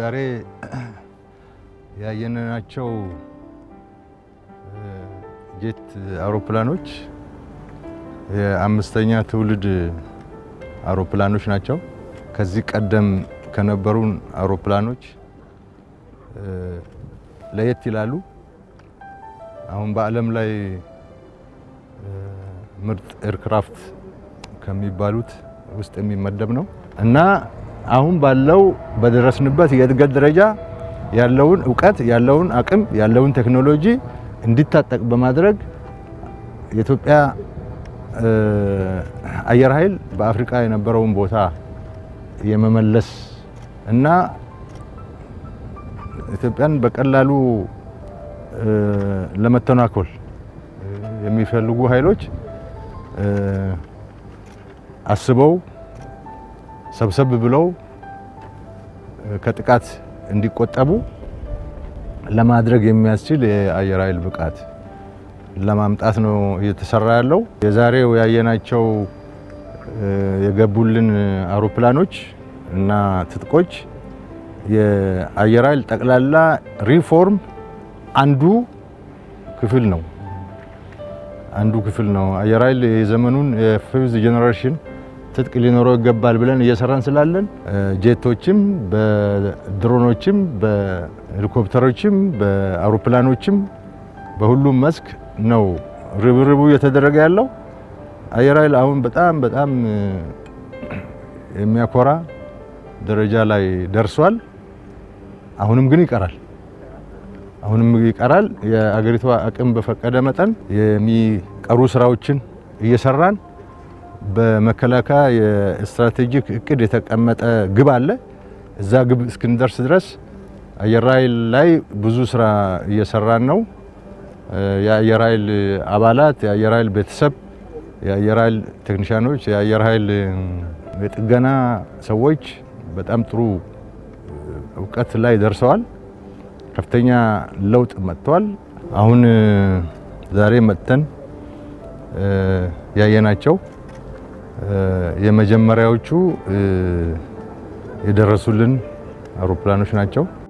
ዛሬ ያየናቸው ጄት አውሮፕላኖች የአምስተኛ ትውልድ አውሮፕላኖች ናቸው። ከዚህ ቀደም ከነበሩን አውሮፕላኖች ለየት ይላሉ። አሁን በዓለም ላይ ምርጥ ኤርክራፍት ከሚባሉት ውስጥ የሚመደብ ነው እና አሁን ባለው በደረስንበት የእድገት ደረጃ ያለውን እውቀት ያለውን አቅም ያለውን ቴክኖሎጂ እንዲታጠቅ በማድረግ የኢትዮጵያ አየር ኃይል በአፍሪካ የነበረውን ቦታ የመመለስ እና ኢትዮጵያን በቀላሉ ለመተናኮል የሚፈልጉ ኃይሎች አስበው ሰብሰብ ብለው ከጥቃት እንዲቆጠቡ ለማድረግ የሚያስችል የአየር ኃይል ብቃት ለማምጣት ነው እየተሰራ ያለው። የዛሬው ያየናቸው የገቡልን አውሮፕላኖች እና ትጥቆች የአየር ኃይል ጠቅላላ ሪፎርም አንዱ ክፍል ነው አንዱ ክፍል ነው። አየር ኃይል የዘመኑን የፊፍዝ ጄኔሬሽን ትጥቅ ሊኖረው ይገባል ብለን እየሰራን ስላለን ጄቶችም፣ በድሮኖችም፣ በሄሊኮፕተሮችም፣ በአውሮፕላኖችም በሁሉም መስክ ነው ርብርቡ እየተደረገ ያለው። አየር ኃይል አሁን በጣም በጣም የሚያኮራ ደረጃ ላይ ደርሷል። አሁንም ግን ይቀራል። አሁንም ይቀራል። የአገሪቷ አቅም በፈቀደ መጠን የሚቀሩ ስራዎችን እየሰራን በመከላከያ የስትራቴጂክ እቅድ የተቀመጠ ግብ አለ። እዛ ግብ እስክንደርስ ድረስ አየር ኃይል ላይ ብዙ ስራ እየሰራን ነው። የአየር ኃይል አባላት፣ የአየር ኃይል ቤተሰብ፣ የአየር ኃይል ቴክኒሻኖች፣ የአየር ኃይል የጥገና ሰዎች በጣም ጥሩ እውቀት ላይ ደርሰዋል። ከፍተኛ ለውጥ መጥቷል። አሁን ዛሬ መጥተን ያየናቸው የመጀመሪያዎቹ የደረሱልን አውሮፕላኖች ናቸው።